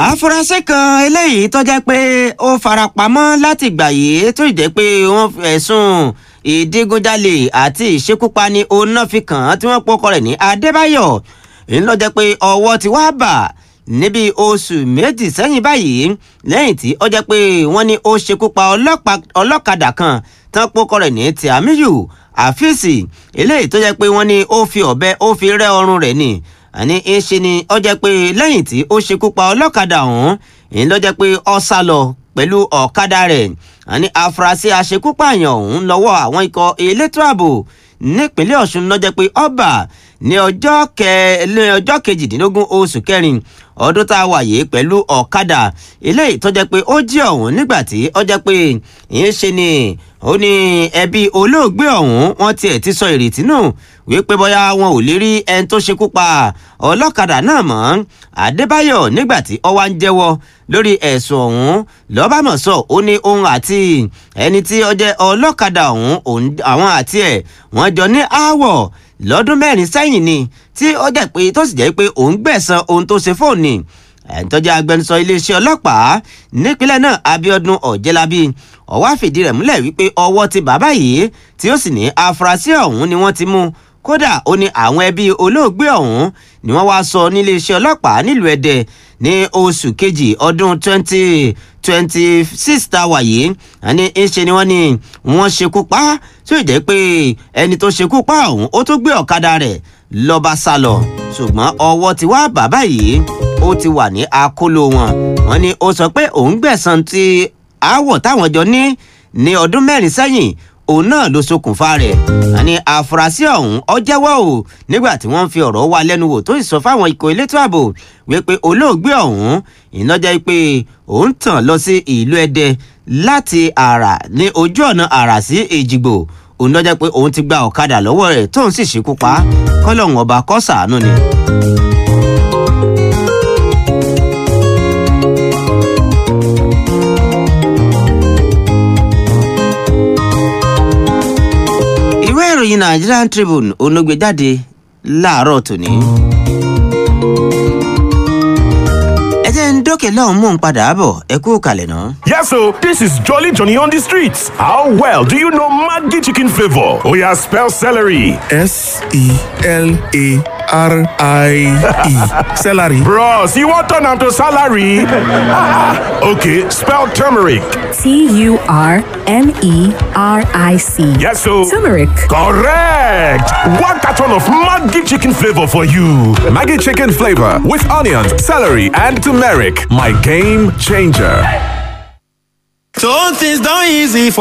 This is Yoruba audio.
àfúrásì kan eléyìí tó jẹ́ pé ó farapamọ́ láti gbà yìí tó jẹ́ pé wọ́n ẹ̀sùn ìdígunjalè àti ìṣekúpani oná fi kàn án tí wọ́n pọ́kọ rẹ̀ ní adébáyọ̀ ń lọ jẹ́ pé ọwọ́ ti wá bà níbi oṣù méjì sẹ́yìn báyìí lẹ́yìn tí ó jẹ́ pé wọ́n ní ó ṣekú pa ọlọ́kadà kan tán pọ́kọ rẹ̀ ní tìámíyù àfíìsì eléyìí tó jẹ́ pé wọ́n ní ó fi ọ̀bẹ ó fi rẹ́ ọrùn rẹ̀ ni àní ń ṣe ni ó jẹ́ pé lẹ́yìn tí ó ṣekú pa ọlọ́kadà ọ̀hún ń lọ jẹ́ pé ó sá lọ pẹ̀lú ọ̀kadà rẹ̀ àní afurasí aṣekúpààyàn ọ̀hún lọ́wọ́ àwọn ikọ̀ elétò ààbò nípínlẹ̀ ọ̀ṣun ló jẹ́ pé ọba ní ọjọ́ kẹ ní ọjọ́ kejìdínlógún oṣù kẹrin ọdún tá a wà yìí pẹ̀lú ọ̀kadà eléyìí tó jẹ́ pé ó jí ọ̀hún nígbà tí ó jẹ́ pé ń ṣe ni ó ní ẹbí olóògbé ọ̀hún wọ́n tiẹ̀ ti sọ ìrètí nù wípé bóyá wọn ò lè rí ẹni tó ṣekú pa ọlọ́kadà náà mọ́ adébáyọ̀ nígbà tí ó wá ń jẹ́wọ́ lórí ẹ̀sùn ọ̀hún lọ́bàmọ̀sọ ó ní òun àti ẹni tí ó jẹ́ ọlọ́kadà ọ̀hún àwọn àti ẹ̀ wọ́n jọ ní aáwọ̀ lọ́dún mẹ́rin sẹ́yìn ni tí ó jẹ́ pé tó sì jẹ́ pé òun gbẹ̀san ohun tó ṣe fóònù ni ẹ̀ńtọ́jà agbẹnusọ iléeṣẹ́ ọlọ́pàá nípínlẹ̀ náà abiodun ọ̀jẹ̀lábí ọ̀wá fìdí rẹ̀ múlẹ̀ wípé ọwọ́ ti bàbá yìí tí ó sì ní afurasí ọ̀hún ni wọ́n ti mú kódà ó ní àwọn ẹbí olóògbé ọ̀hún ni wọ́n wáá sọ níléeṣẹ́ ọlọ́pàá nílùú ẹdẹ ní oṣù kejì ọdún twenty twenty six tá a wà yìí àní ńṣe ni wọ́n ní wọ́n ṣekú pa tí ó jẹ́ pé ẹni tó ṣekú pa ọ̀hún ó tó gbé ọ̀kadà rẹ̀ lọ́ba sá lọ ṣùgbọ́n ọwọ́ ti wá bàbá yìí ó ti wà ní akóló wọn wọ́n ní ó sọ pé òun gbẹ̀san ti aáwọ̀ táwọn jọ ní ní ọdún mẹ́rin sẹ́yìn òun náà ló ṣokùnfà rẹ̀ àní àfúrásì ọ̀hún ọ jẹ́wọ́ o nígbà tí wọ́n ń fi ọ̀rọ̀ wá lẹ́nu wò tó sì sọ fáwọn ikọ̀ elétò ààbò wípé olóògbé ọ̀hún iná jẹ́ pé òun tàn lọ sí ìlú ẹdẹ láti àrà ní ojú ọ̀nà àrà sí èjìgbò òun lọ́jọ́ pé òun ti gba ọ̀kadà lọ́wọ́ rẹ̀ tóun sì ṣekú pa kọ́lọ́hún ọba kó ṣàánú ni. ìwé ìròyìn nigerian tribune onógbè jáde láàárọ̀ tòní. ẹ jẹ́ ń dókè lọ́hùn mú un padà bọ̀ ẹ kú kalẹ̀ náà. Yes, so this is Jolly Johnny on the streets. How well do you know Maggi chicken flavor? Oh yeah, spell celery. S E L A R I E. Celery. Bros, you want turn am to salary? okay, spell turmeric. T U R M E R I C. Yes, so Turmeric. correct. One carton of Maggi chicken flavor for you. Maggie chicken flavor with onions, celery, and turmeric. My game changer. So things done easy for